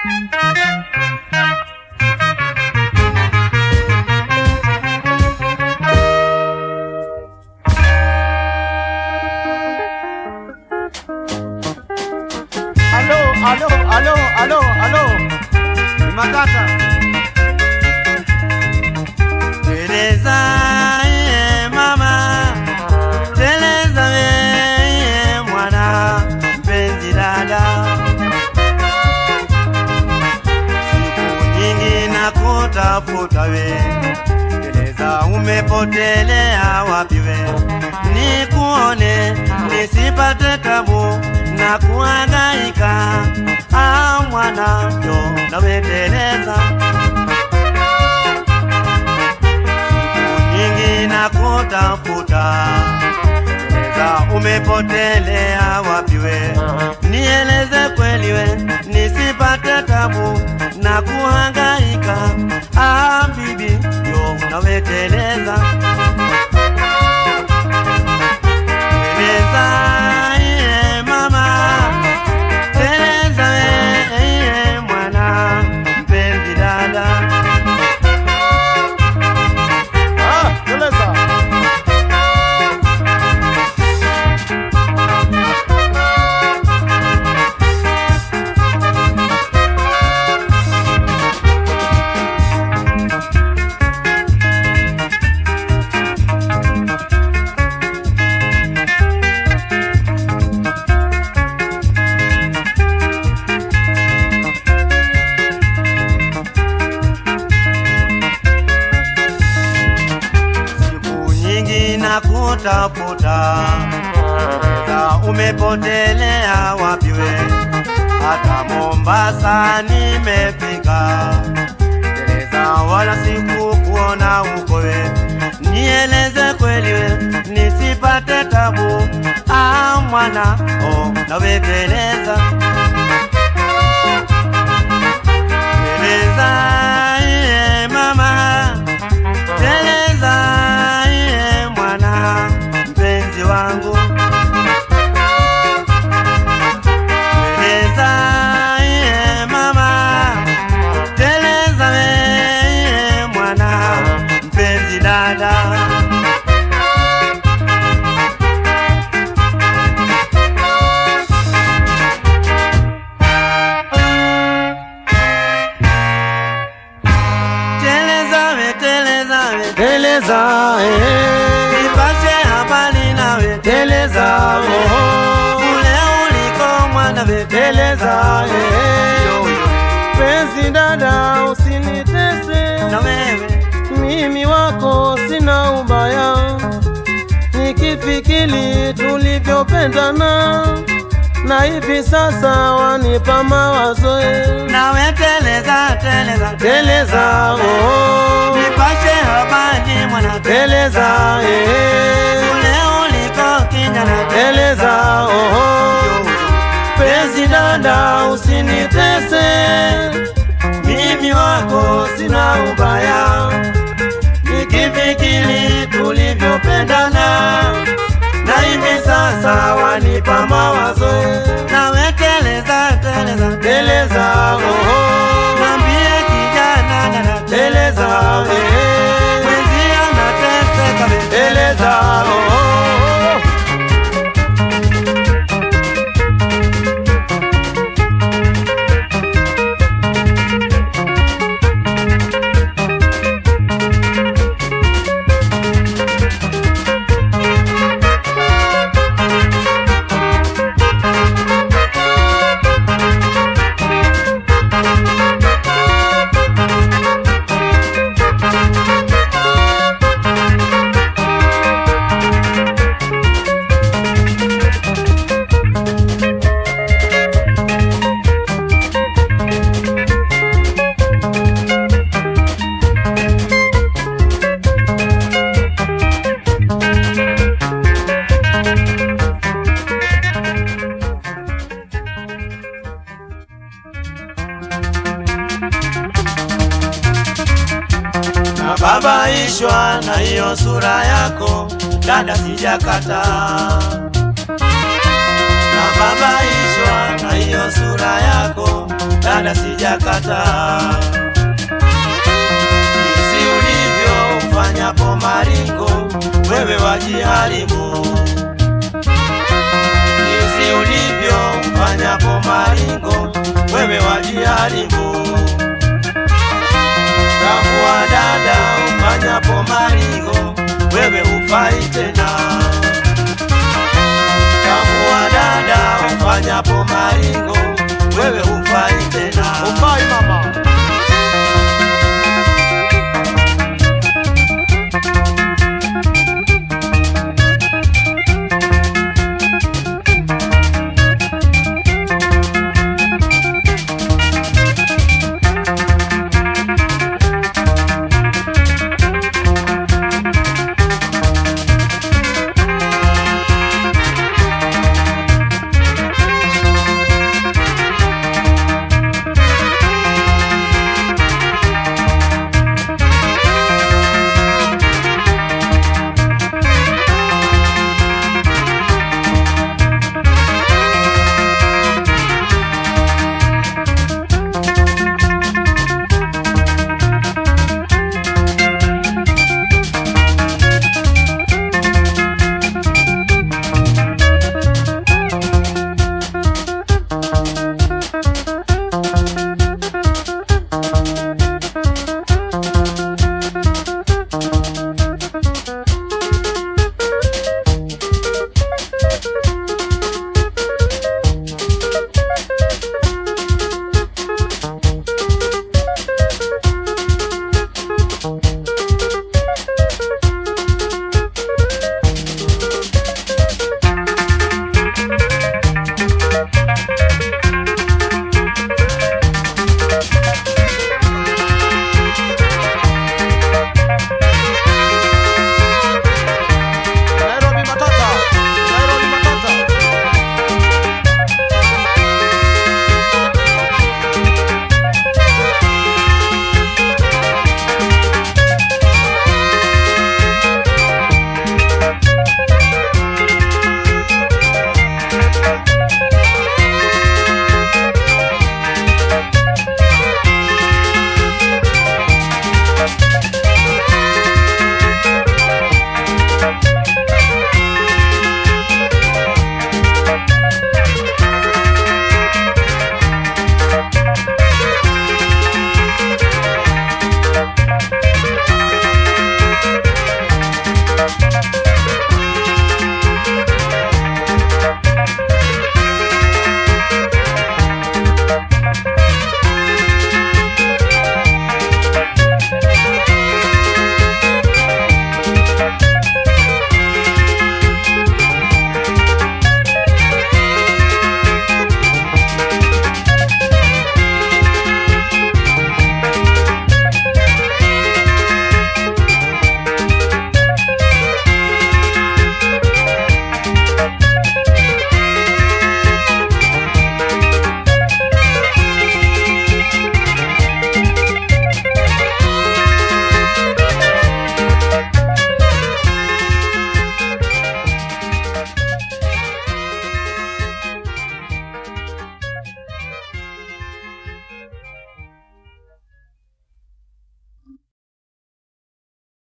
Alo, alo, alo, alo, alo. Ni Matata. Teleza ye mama, teleza ye mwana, mpenzi dada. Siku nyingi na kutafuta we, teleza umepotelea wapi we? Nikuone nisipate tabu na kuhangaika. Ah mwana, ndo nawe teleza nyingi na kutafuta Eleza umepotelea wapi we, nieleze kweli we, nisipate tabu na kuhangaika. Ah bibi, yo naweteleza Teleza iye mama, teleza we iye mwana, mpenzi dada Ah, teleza. siku nyingi na kutafuta Eza umepotelea wapi we? Hata Mombasa nimefika, Gereza wala sikukuona huko we. Nieleze kweli we, nisipate tabu. Ah mwana, oh nawe teleza Teleza iye mama Teleza iye mwana mpenzi wangu Teleza iye mama Teleza we iye mwana mpenzi dada Teleza we teleza we Teleza, eh. Nipashe habari nawe Teleza, oh. Kule uliko mwana we Teleza, eh. Penzi dada, usinitese Na wewe mimi wako sina ubaya, nikifikiri tulivyopendana na hivi sasa wanipa mawazo eh. nawe teleza teleza Teleza, oh. Nipashe habari mwana Teleza, eh. Kule uliko kijana Teleza, oh. Penzi dada, usinitese mimi wako sina ubaya, nikifikiri tulivyopendana na hivi sasa wanipa mawazo Nawe teleza teleza teleza oh, Nambie kijana dada teleza eh, Mwenzi anateseka we teleza oh, Nababaishwa na hiyo sura yako dada, sijakata. Nababaishwa na hiyo sura yako dada, dada sijakataa. Jinsi ulivyo ufanyapo maringo, wewe wajiharibu. Jinsi ulivyo ufanyapo maringo, wewe wajiharibu. Tambua dada, ufanyapo maringo, wewe hufai tena.